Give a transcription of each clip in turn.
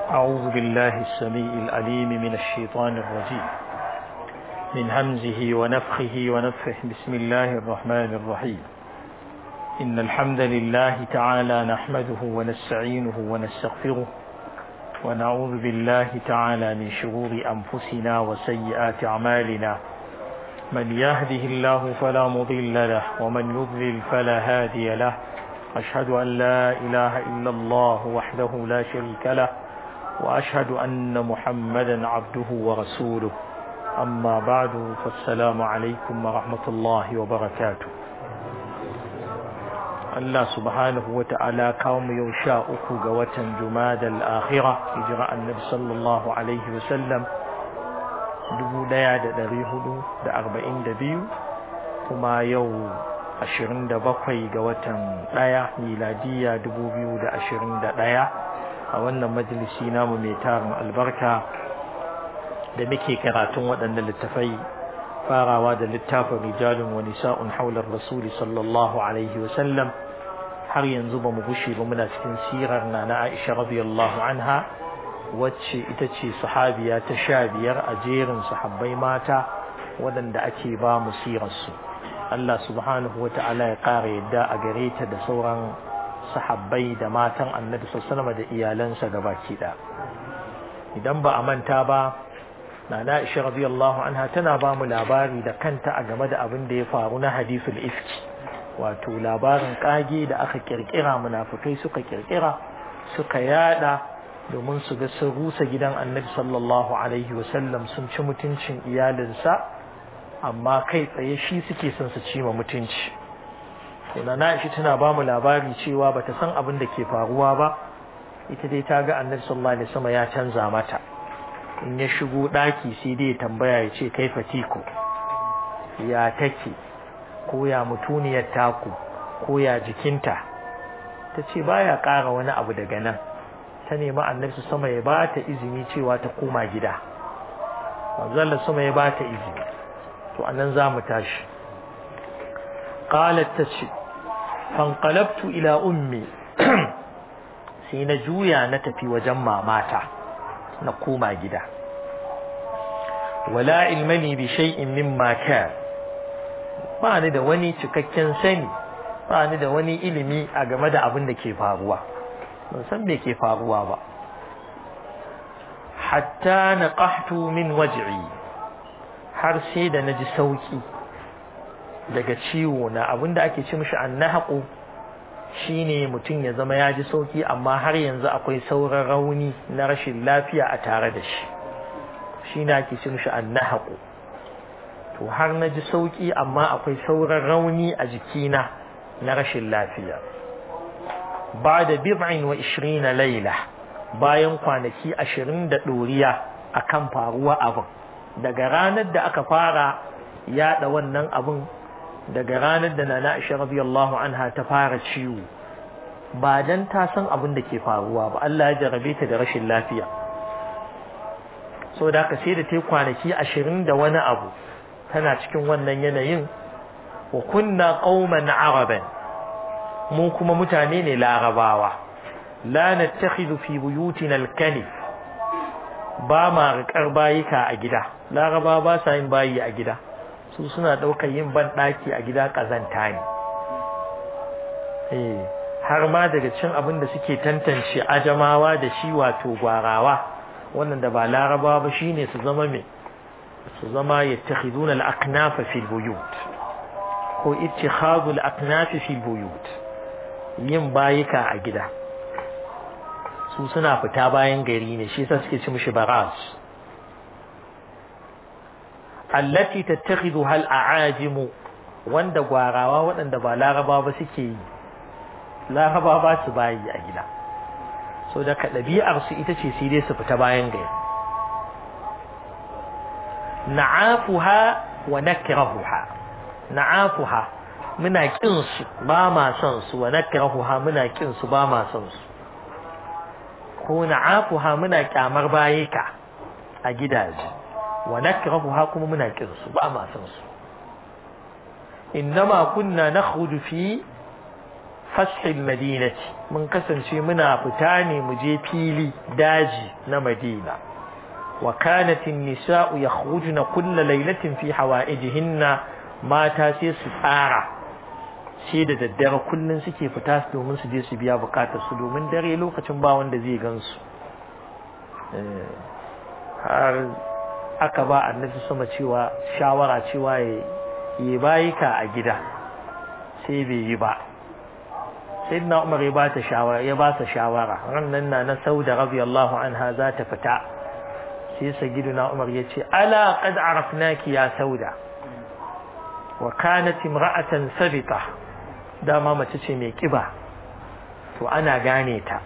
أعوذ بالله السميع العليم من الشيطان الرجيم من همزه ونفخه ونفخه بسم الله الرحمن الرحيم إن الحمد لله تعالى نحمده ونستعينه ونستغفره ونعوذ بالله تعالى من شرور أنفسنا وسيئات أعمالنا من يهده الله فلا مضل له ومن يضلل فلا هادي له أشهد أن لا إله إلا الله وحده لا شريك له وأشهد أن محمدا عبده ورسوله أما بعد فالسلام عليكم ورحمة الله وبركاته الله سبحانه وتعالى قوم يوشاء قوة جماد الآخرة إجراء النبي صلى الله عليه وسلم dubu ɗaya da ɗari hudu da arba'in da biyu kuma yau ashirin da bakwai ga watan ɗaya miladiya dubu biyu da ashirin da ɗaya a wannan majalisi namu mai tarin albarka da muke karatun waɗannan littafai farawa da littafin rijalun wa nisa'un haular rasuli sallallahu alaihi wasallam har yanzu ba mu gushe ba muna cikin sirar na na aisha radiyallahu anha wacce ita ce sahabiya ta sha biyar a jerin sahabbai mata waɗanda ake ba mu sirarsu Allah subhanahu wa ta'ala ya ƙara yadda a gare ta da sauran sahabbai da matan annabi sassanama da iyalansa gabaki ɗaya idan ba a manta ba na na'isha radiyallahu anha tana ba mu labari da kanta a game da abin da ya faru na hadisul ifki wato labarin kage da aka kirkira munafukai suka kirkira suka yada domin su ga sun rusa gidan annabi sallallahu alaihi wasallam sun ci mutuncin iyalinsa amma kai tsaye shi suke son su ci ma mutunci na na'ishi tana ba mu labari cewa bata san abin da ke faruwa ba ita dai ta ga annabi sallallahu alaihi wasallam ya canza mata in ya shigo daki sai dai tambaya ya ce kai fatiko ya take ko ya mutuniyar taku ko ya jikinta ta ce baya ƙara wani abu daga nan ta nemi annabi sama ya ba ta izini cewa ta koma gida manzon sama ya ba ta izini to anan za mu tashi qalat tace fanqalabtu ila ummi sai na juya na tafi wajen mamata na koma gida wala ilmani bi shay'in mimma kan ba ni da wani cikakken sani ba ni da wani ilimi a game da abin da ke faruwa ban san me ke faruwa ba hatta na ƙahtu min waj'i har sai da na ji sauƙi daga ciwo na abinda ake ci mishi annahaqu shine mutum ya zama ya ji sauƙi amma har yanzu akwai sauran rauni na rashin lafiya a tare da shi shine ake ci mishi annahaqu to har na ji sauƙi amma akwai sauran rauni a jikina na rashin lafiya ba da bid'in wa ishirina laila bayan kwanaki ashirin da ɗoriya a kan faruwa abin daga ranar da aka fara yaɗa wannan abin daga ranar da nana aisha radiyallahu anha ta fara ciwo ba dan ta san abin da ke faruwa ba Allah ya jarabe ta da rashin lafiya so da ka sai da ta kwanaki ashirin da wani abu tana cikin wannan yanayin wa kunna qauman araban mu kuma mutane ne larabawa la nattakhidhu fi buyutina al-kanif ba ma riƙar bayika a gida laraba ba sa yin bayi a gida su suna ɗaukar yin ban ɗaki a gida ƙazanta ne eh har ma daga cin abin da suke tantance ajamawa da shi wato gwarawa wannan da ba laraba ba shine su zama me su zama yattakhiduna al-aqnafa fil buyut ko ittikhadhu al-aqnaf fil buyut yin bayika a gida su suna fita bayan gari ne shi yasa suke ci mishi baras allati tattakhidhuha al-a'ajim wanda gwarawa waɗanda ba laraba ba suke yi laraba ba su bayi a gida so da ɗabi'ar su ita ce sai dai su fita bayan gari na'afuha wa nakrahuha na'afuha muna kin su ba ma son su wa nakrahuha muna kin su ba ma son su ko na'afuha muna kyamar bayika a gidaje wa nakrahuha kuma muna kin su ba ma son su innama kunna nakhruju fi fashil madinati mun kasance muna fita ne mu je fili daji na madina wa kanat an-nisa'u yakhrujna kulla laylatin fi hawaijihinna mata sai su tsara sai da daddare kullun suke fita domin su je su biya bukatar su domin dare lokacin ba wanda zai gansu har aka ba annabi sama cewa shawara cewa ya yi bayika a gida sai bai yi ba sai na umar ya ba ta shawara ya ba ta shawara rannan na na sauda radiyallahu anha za ta fita sai sagiduna umar ya ce ala qad arafnaki ya sauda wa kanat imra'atan sabita dama mace ce mai kiba to ana gane ta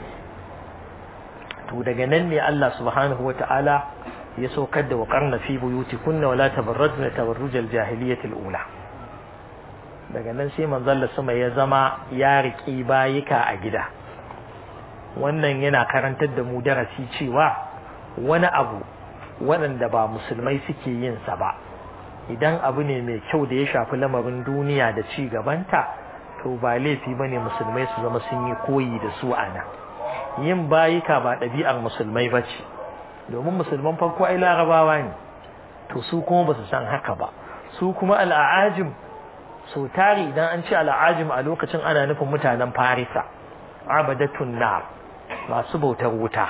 to daga nan ne Allah subhanahu wata'ala ya saukar da waqarna fi buyutikunna wala tabarrajna tabarrujal jahiliyatil ula daga nan sai manzon sama ya zama ya riki bayika a gida wannan yana karantar da mu darasi cewa wani abu waɗanda ba musulmai suke yin sa ba idan abu ne mai kyau da ya shafi lamarin duniya da ci gabanta to ba laifi bane musulmai su zama sun yi koyi da su ana yin bayika ba ɗabi'ar musulmai ba ce domin musulman farko ai larabawa ne to su kuma ba su san haka ba su kuma al'ajim so tari idan an ce al'ajim a lokacin ana nufin mutanen farisa abadatun nar masu bautar wuta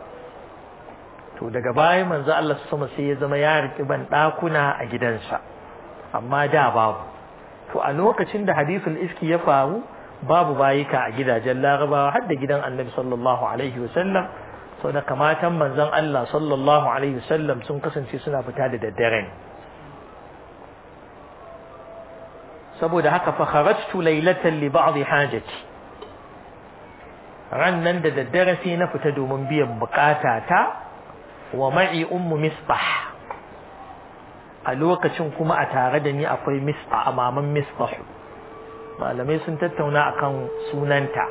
to daga baya manzo Allah sama sai ya zama ya riki ban dakuna a gidansa amma da babu to a lokacin da hadisul iski ya faru babu bayika a gidajen larabawa har da gidan annabi sallallahu alaihi wasallam sau da kamatan manzon Allah sallallahu alaihi wasallam sun kasance suna fita da daddare saboda haka fa kharajtu laylatan li ba'd hajati ran nan da daddare sai na fita domin biyan bukata ta wa ma'i ummu misbah a lokacin kuma a tare da ni akwai misbah a maman misbah malamai sun tattauna akan sunanta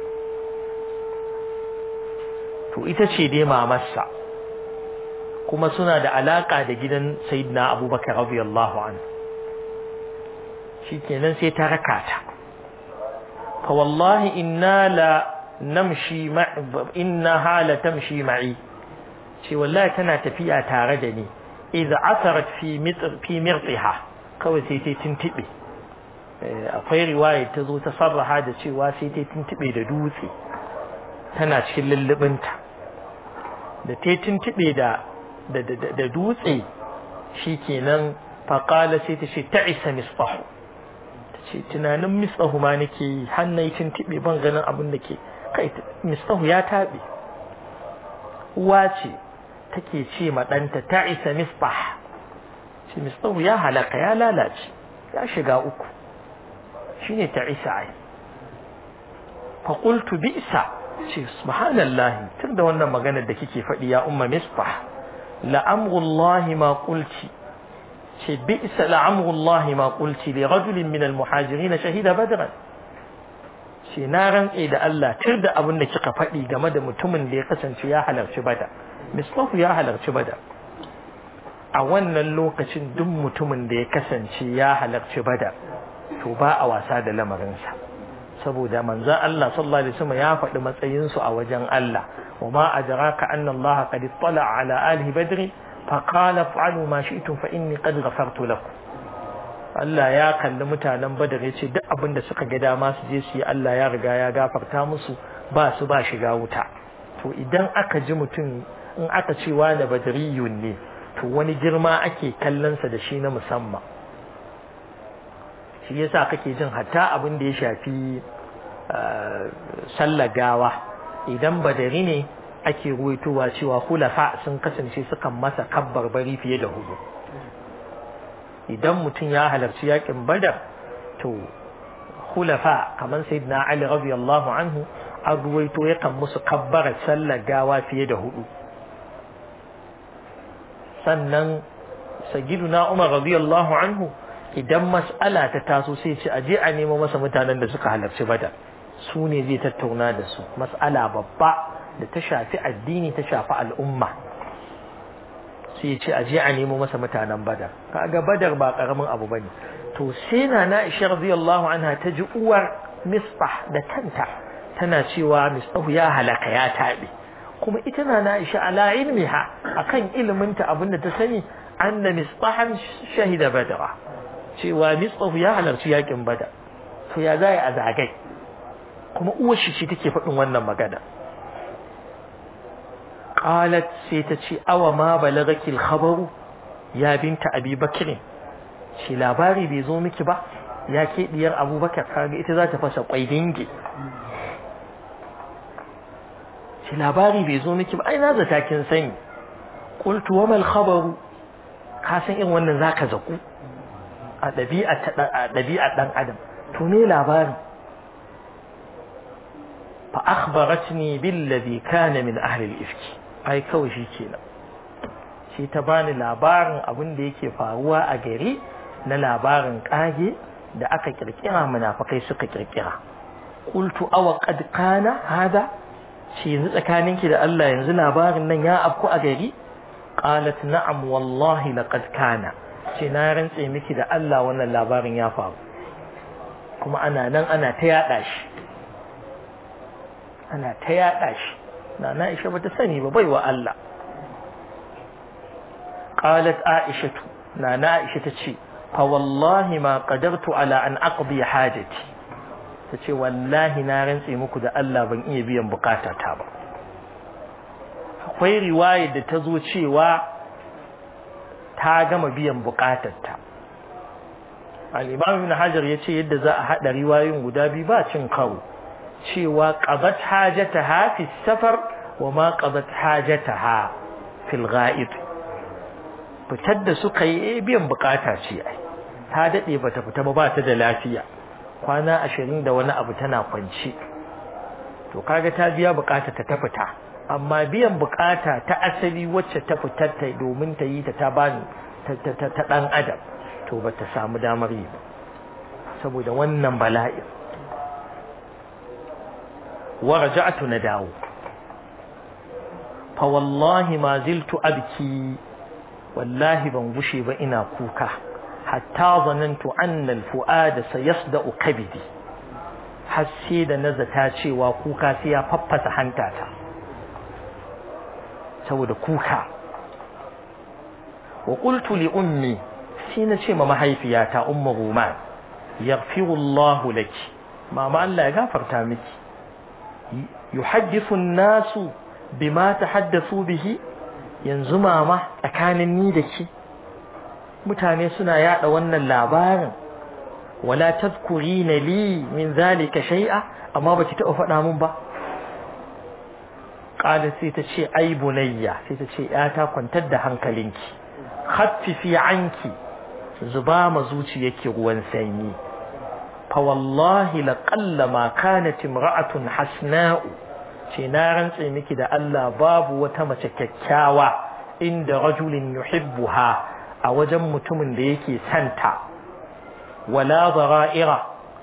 to ita ce dai mamarsa kuma suna da alaka da gidan sayyidina abubakar radiyallahu anhu shikenan sai ta raka ta fa wallahi inna la namshi inna hala tamshi ma'i ce wallahi tana tafiya tare da ni idza asarat fi mitr fi mirtiha kawai sai ta tintibe akwai riwaya ta zo ta sarraha da cewa sai ta tintibe da dutse tana cikin lullubinta da ta tintibe da da dutse shikenan faqala sai ta ce ta'isa misbahu ce tunanin misbahu ma nake yi hannai tintibe ban ganin abin da ke kai misbahu ya tabe uwa ce take ce ma ɗanta ta isa misbah ce misbahu ya halaka ya lalace ya shiga uku shine ta isa ai fa qultu bi'sa ce subhanallahi tun da wannan maganar da kike faɗi ya umma misbah la amrullahi ma qulti ce bi'sa la amrullahi ma qulti li rajulin min al-muhajirin shahida badran ce na rantse da Allah tir da abin da kika faɗi game da mutumin da ya kasance ya halarci bada mislahu ya halarci bada a wannan lokacin duk mutumin da ya kasance ya halarci bada to ba a wasa da lamarinsa saboda manzon Allah sallallahu alaihi wasallam ya faɗi matsayinsu a wajen Allah wa ma adraka anna Allah qad ittala ala alihi badri fa qala fa'alu ma shi'tum fa inni qad ghafartu lakum Allah ya kalli mutanen Badar ya ce duk abin da suka ga dama su je su yi Allah ya riga ya gafarta musu ba su ba shiga wuta to idan aka ji mutum in aka ce wani badariyun ne to wani girma ake kallonsa da shi na musamman shi yasa kake jin hatta abin da ya shafi sallar gawa idan badari ne ake ruwaitowa cewa hulafa sun kasance sukan masa kabbar bari fiye da hudu idan mutum ya halarci yakin badar to hulafa kamar sayyidina ali radiyallahu anhu an ruwaito yakan musu kabbara sallar gawa fiye da hudu sannan sayyiduna umar radiyallahu anhu idan mas'ala ta taso sai ce aje a nemo masa mutanen da suka halarci badar su ne zai tattauna da su mas'ala babba da ta shafi addini ta shafi al'umma sai ya ce a je a nemo masa mutanen badar kaga badar ba karamin abu bane to sai na na isha radiyallahu anha ta ji uwar misbah da kanta tana cewa misbahu ya halaka ya taɓe kuma ita na na Aisha ala ilmiha akan iliminta abinda ta sani anna misbahan shahida badra cewa misbahu ya halarci yakin bada to ya zai a zagai kuma uwar shi ce take faɗin wannan magana qalat sai ta ce awa ma balagaki al-khabaru ya binta abi bakr shi labari bai zo miki ba ya ke diyar abubakar kaga ita za ta fasa kwai dinge shi labari bai zo miki ba ai na zata kin sani qultu wa mal khabaru ka san in wannan zaka zaku a dabi'a a dabi'a dan adam to me labari fa akhbaratni billadhi kana min ahli al-ifk ai kawai shi kenan shi ta bani labarin abin da yake faruwa a gari na labarin kage da aka kirkira munafikai suka kirkira qultu aw qad kana hada shi yanzu tsakaninki da Allah yanzu labarin nan ya afku a gari qalat na'am wallahi laqad kana ce na rantse miki da Allah wannan labarin ya faru kuma ana nan ana ta yada shi ana ta yada shi na na Aisha bata sani ba baiwa Allah qalat Aisha na na Aisha tace fa wallahi ma qadartu ala an aqdi hajati tace wallahi na rantse muku da Allah ban iya biyan bukatata ba akwai riwayar da ta zo cewa ta gama biyan bukatarta al-imam ibn hajar yace yadda za a hada riwayoyin guda biyu ba cin karo cewa qadat hajataha fi safar wa ma qadat hajataha fil ghaib fitar da suka yi biyan bukata ce ai ta dade bata fita ba ba ta da lafiya kwana ashirin da wani abu tana kwance to kaga ta biya bukata ta ta fita amma biyan bukata ta asali wacce ta fitar ta domin ta yi ta ta bani ta dan adam to bata samu damar yi ba saboda wannan bala'i wa raja'tu na dawo fa wallahi ma ziltu abki wallahi ban gushe ba ina kuka hatta zanantu anna al-fu'ada sayasda'u kabidi har sai da nazata cewa kuka sai ya faffasa hantata saboda kuka wa qultu li ummi sai na ce ma mahaifiyata ummu ruman yaghfiru Allah laki mama Allah ya gafarta miki yuhaddithu an-nasu bima tahaddathu bihi yanzu mama tsakanin ni da ke mutane suna yada wannan labarin wala tadhkurina li min zalika shay'a amma baki taɓa faɗa mun ba qala sai ta ce ai bunayya sai ta ce ta kwantar da hankalinki khaffifi anki zuba ma zuciyarki ruwan sanyi fa wallahi laqalla ma kanat imra'atun hasna'u ce na rantse miki da Allah babu wata mace kyakkyawa inda rajulin yuhibbuha a wajen mutumin da yake santa wala zara'ira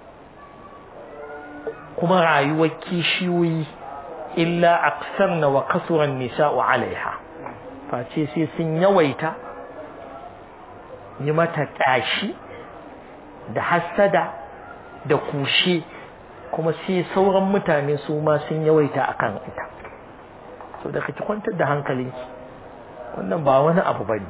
kuma rayuwar kishiyoyi illa aksarna wa kasuran nisa'u alaiha face sai sun yawaita yi mata ƙyashi da hassada da kushe kuma sai sauran mutane su ma sun yawaita akan ita so da kake kwantar da hankalinki wannan ba wani abu bane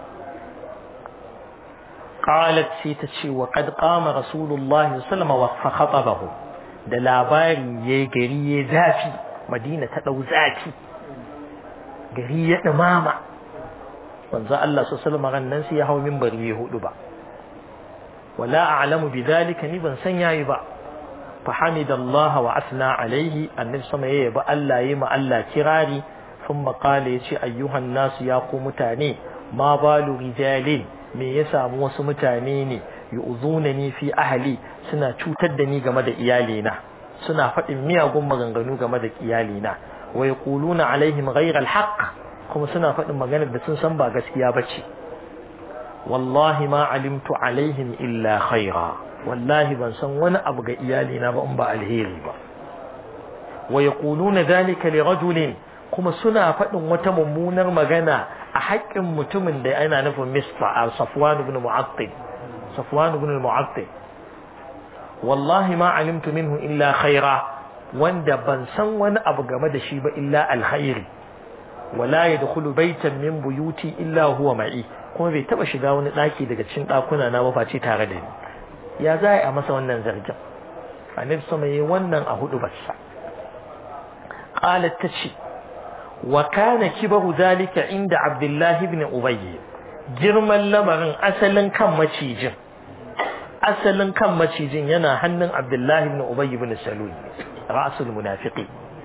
qalat sai ta ce wa qad qama rasulullahi sallallahu alaihi wasallam khatabahu da labari yayi gari yayi zafi madina ta dau zafi gari ya dumama manzo Allah sallallahu alaihi wasallam sai ya hawo minbari ya hudu ba wala a'lamu bidhalika ni ban san yayi ba fa hamidallah wa asna alaihi annabi sama yayi ba Allah yayi ma Allah kirari thumma qala yace ayyuhan nasu ya ku mutane ma balu rijalin me ya samu wasu mutane ne yu'zunani fi ahli suna cutar da ni game da iyalina suna faɗin miyagun maganganu game da iyalina wa yaquluna alaihim ghayra alhaq kuma suna faɗin maganar da sun san ba gaskiya bace wallahi ma alimtu alaihim illa khaira wallahi ban san wani abu ga iyalina ba in ba alheri ba wa yaquluna dhalika li rajulin kuma suna faɗin wata mummunar magana a haƙƙin mutumin da yana nufin misfa a safwan ibn mu'attil safwan ibn mu'attil wallahi ma alimtu minhu illa khaira wanda ban san wani abu game da shi ba illa alkhairi wala yadkhulu baytan min buyuti illa huwa ma'i kuma bai taba shiga wani daki daga cikin dakuna na ba face tare da ni ya za a masa wannan zargin annabi sama yayi wannan a hudu bassa qalat tace wa kana kibaru zalika inda abdullahi ibn ubay girman lamarin asalin kan macijin asalin kan macijin yana hannun abdullahi ibn ubay ibn salul ra'sul munafiqi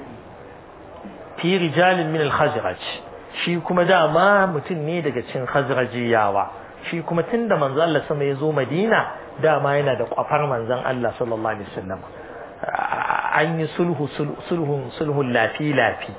fi rijalin min al-khazraj shi kuma dama mutum ne daga cikin khazrajiyawa shi kuma tunda manzo Allah sama ya zo Madina dama yana da kwafar manzon Allah sallallahu alaihi wasallam an yi sulhu sulhun sulhun lafi lafi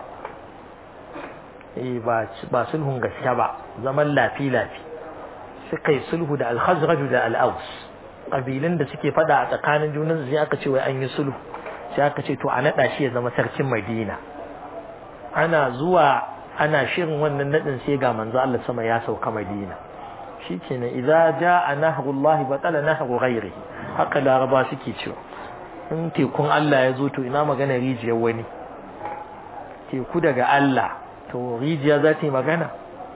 eh ba ba sulhun gaske ba zaman lafi lafi suka yi sulhu da al-khazraj da al-aws kabilan da suke fada a tsakanin junan sai aka ce wai an yi sulhu sai aka ce to a nada shi ya zama sarkin Madina ana zuwa ana shirin wannan nadin sai ga manzo Allah sama ya sauka Madina shikenan idza jaa nahrullah batala nahru ghairihi haka laraba suke cewa in tekun Allah ya zo to ina magana rijiyar wani teku daga Allah to rijiya za ta yi magana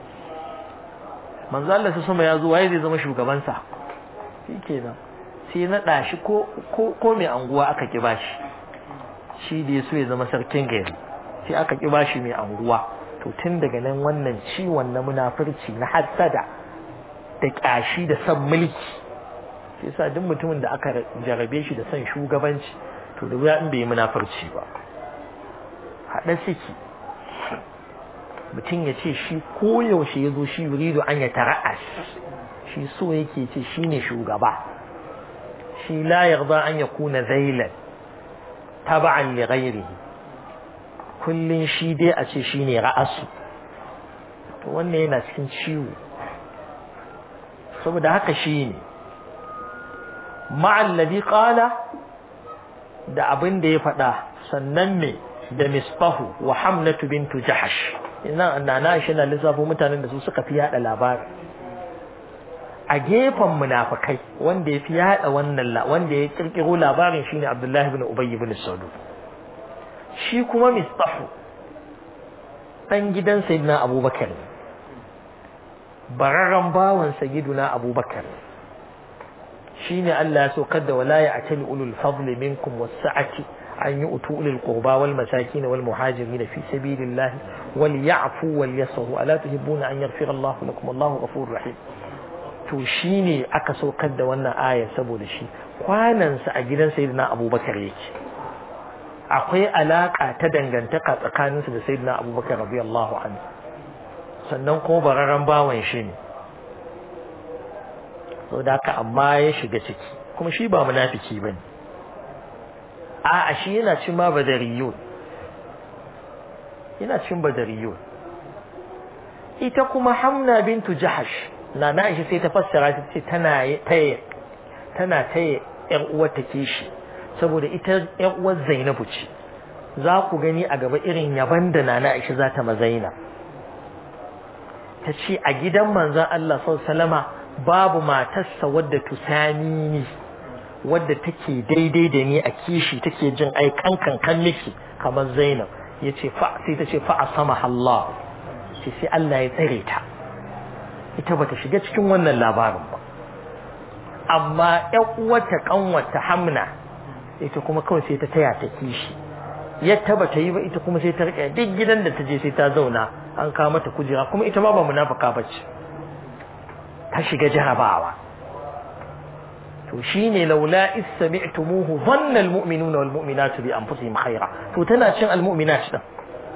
manzo Allah sama ya zo waye zai zama shugaban sa shikenan sai na dashi ko ko ko mai anguwa aka ki bashi shi da yaso ya zama sarkin gari sai aka ki bashi mai anguwa to tun daga nan wannan ciwon na munafurci na hassada da kyashi da son mulki shi yasa duk mutumin da aka jarabe shi da son shugabanci to da wuya in bai munafurci ba haɗa siki mutum ya ce shi koyaushe ya zo shi yuridu an ya tara'as shi so yake ce shi ne shugaba shi la yarda an ya kuna zailan taba'an li ghairihi kullun shi dai a ce shine ra'asu to wannan yana cikin ciwo saboda haka shine ma'al ladhi qala da abin da ya faɗa sannan me da misbahu wa hamnatu bintu jahash ina annana shi na lissafo mutanen da su suka fi yada labari a gefen munafikai wanda ya fi yada wannan wanda ya kirkiro labarin shine Abdullahi ibn Ubay ibn Salul shi kuma Mistahu dan gidan Sayyidina Abubakar bararran bawan Sayyidina Abubakar shine Allah ya saukar da wala ya'tali ulul fadli minkum was-sa'ati an yu'tu ulul qurba wal masakin wal muhajirin fi sabilillah wal ya'fu wal yasfu ala tuhibbuna an yaghfira Allahu lakum Allahu ghafurur rahim to shi ne aka saukar da wannan aya saboda shi kwanansa a gidan sayyidina abubakar yake akwai alaka ta dangantaka tsakaninsa da sayyidina abubakar radiyallahu anhu sannan kuma bararren bawan shi ne so da haka amma ya shiga ciki kuma shi ba munafiki ba ne a shi yana cin ma badariyun yana cin badariyun ita kuma hamna bintu jahash na na shi sai ta fassara ta ce tana taya tana taya ƴan uwar ta kishi saboda ita ƴan uwar Zainabu ce za ku gani a gaba irin yaban da nana Aisha za ta mazaina ta ce a gidan manzon Allah sallallahu babu matarsa wadda tusani ni wadda take daidai da ni a kishi take jin ai kankan kan miki kamar Zainab yace fa sai ta ce fa asama Allah sai sai Allah ya tsare ta ita bata shiga cikin wannan labarin ba amma ƴan uwarta kanwarta Hamna ita kuma kawai sai ta taya ta kishi yadda bata yi ba ita kuma sai ta rike duk gidan da ta je sai ta zauna an kawo mata kujera kuma ita ma ba munafika bace ta shiga jarabawa to shine laula is sami'tumuhu dhanna almu'minuna walmu'minatu bi anfusihim khaira to tana cin almu'minat din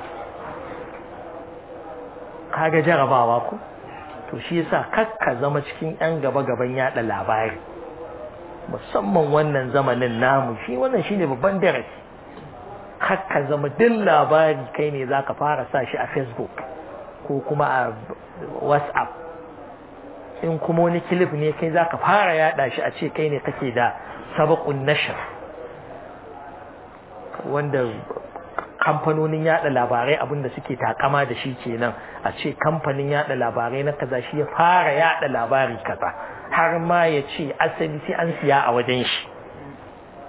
kaga jarabawa ko to shi yasa kakka zama cikin yan gaba gaban yada labari musamman wannan zamanin namu shi wannan shine babban darasi kakka zama duk labari kai ne zaka fara sa shi a Facebook ko kuma a WhatsApp in kuma wani kilif ne kai zaka fara yada shi a ce kai ne kake da sabaqun nashr wanda kamfanonin yada labarai abinda suke takama da shi kenan a ce kamfanin yada labarai na kaza shi ya fara yada labari kaza har ma ya ce asali sai an siya a wajen shi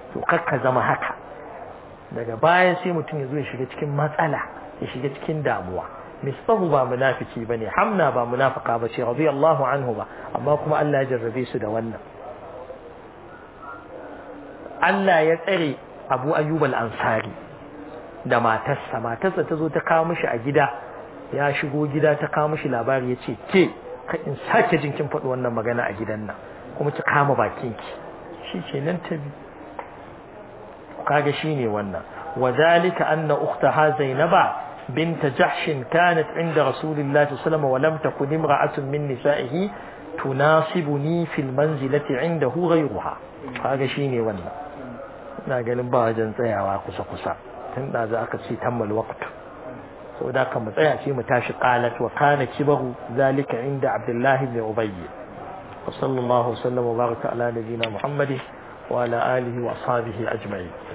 to kakka zama haka daga baya sai mutum ya zo ya shiga cikin matsala ya shiga cikin damuwa misbahu ba munafiki bane hamna ba munafika bace radiyallahu anhu ba amma kuma Allah ya jarrabe su da wannan Allah ya tsare Abu Ayyub al-Ansari da matarsa matarsa ta zo ta kawo mishi a gida ya shigo gida ta kawo mishi labari ya ce ke ka in sake jin kin faɗi wannan magana a gidan nan kuma ki kama bakinki shi ce nan ta bi kaga shine wannan وذلك أن أختها زينب بنت جحش كانت عند رسول الله صلى الله عليه وسلم ولم تكن امرأة من نسائه تناسبني في المنزلة عنده غيرها هذا شيني ونا na ganin ba wajen tsayawa kusa-kusa tun da za aka ce tammal waqt so da kan mu tsaya ce mu tashi qalat wa kana kibaru zalika inda abdullahi ibn ubay wa sallallahu sallam wa baraka ala nabiyyina muhammadin wa ala alihi wa ashabihi ajma'in